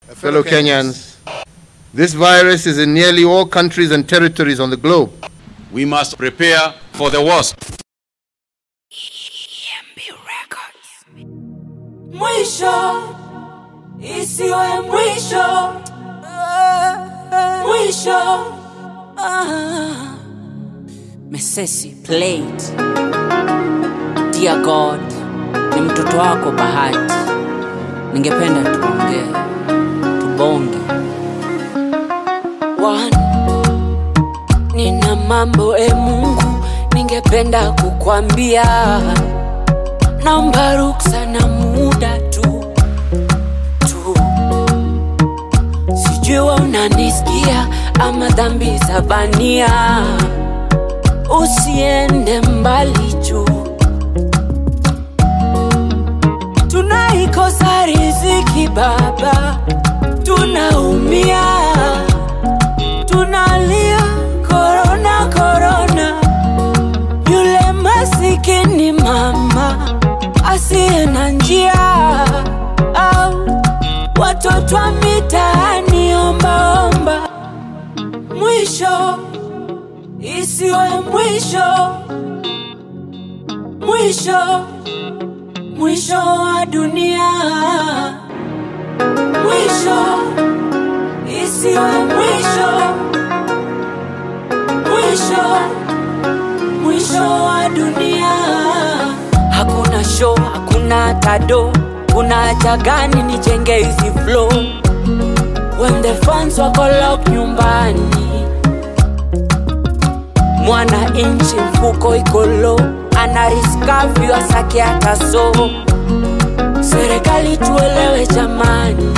Fellow Kenyans, this virus is in nearly all countries and territories on the globe. We must prepare for the worst. Mwisho isiwe mwisho, mwisho. Ah. Mesesi played. Dear God, ni mtoto wako Bahati, ningependa tuongee, tubonge. One, nina mambo e Mungu, ningependa kukwambia naomba ruksa na muda tu tu, sijui wewe unanisikia ama dhambi za bania, usiende mbali juu, tunaikosa riziki Baba, tunaumia, tunalia korona korona, yule masikini mama asiye na njia au watoto wa mitaani ombaomba, mwisho isiwe mwisho, mwisho mwisho wa dunia, mwisho isiwe mwisho, mwisho mwisho wa dunia. Hakuna show, hakuna tado, kuna haja gani nijenge hizi flow when the fans wako lock nyumbani? Mwana inchi mfuko iko low, ana riskavi wasake hata so. Serikali tuelewe jamani,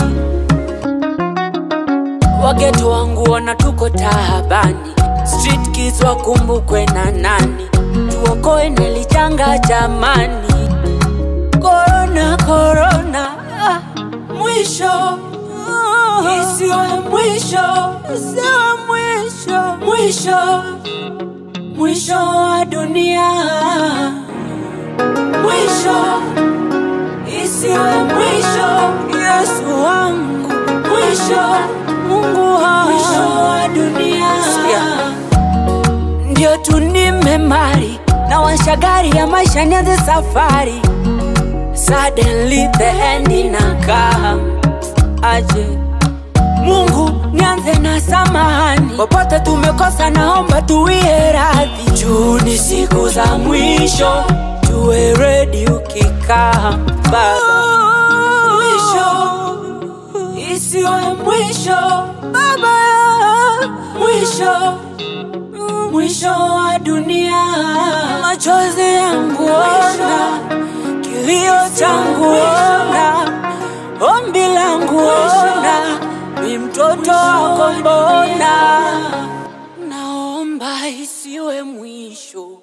wageto wangu ona tuko tahabani, street kids wakumbukwe na nani, tuokoe nelijanga jamani, korona korona, ah, mwisho isiwe mwisho, isiwe mwisho, mwisho mwisho wa dunia, mwisho isiwe mwisho, Yesu wangu, mwisho Mungu wangu, mwisho wa dunia. Ndio tu nimemari na washagari ya maisha nianze safari, suddenly the end inakam aje Mungu nianze na samahani, popote tumekosa, naomba tuwie radhi. Juu ni siku za mwisho, tuwe ready ukikaa Baba. Mwisho isiwe mwisho Baba, mwisho mwisho wa dunia, machozi yangu ona, kilio changu ona, ombi langu ona, mi mtoto wako mbona, naomba isiwe mwisho.